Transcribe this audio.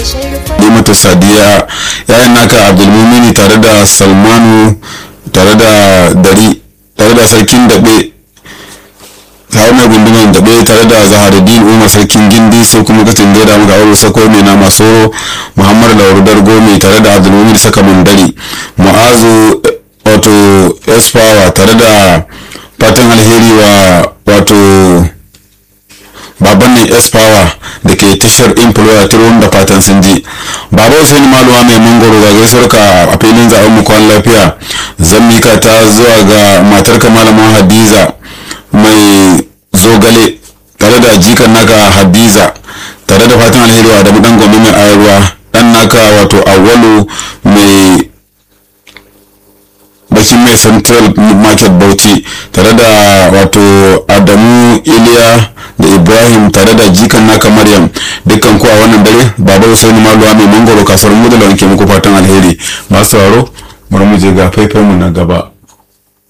mata sadiya yayan naka abdulmumini tare da salmanu tare da dari tare da sarkin daɓe tare mai gunduman daɓe tare da zaharuddin umar sarkin gindi sai kuma katin da da muka aure sako mai na maso muhammadu laurudar gome tare da abdulmumin saka mundari mu'azu wato esfawa tare da fatan alheri wa wato baban ne esfawa da ke tashar employer turun da fatan sun ji baba hussein maluwa mai mangoro ga gaisuwar ka a filin zaben mu kwan lafiya zan mika ta zuwa ga matar ka malamin hadiza mai zogale tare da jikan naka hadiza tare da fatan alheri wa da dan gombe mai ayarwa dan naka wato awwalu mai bakin mai central market bauchi tare da wato adamu iliya da ibrahim tare da jikan naka maryam dukkan ku a wannan dare baba husaini maluwa mai mangoro kasuwar mu da wanke muku fatan alheri masu sauraro bari mu je ga faifai mu na gaba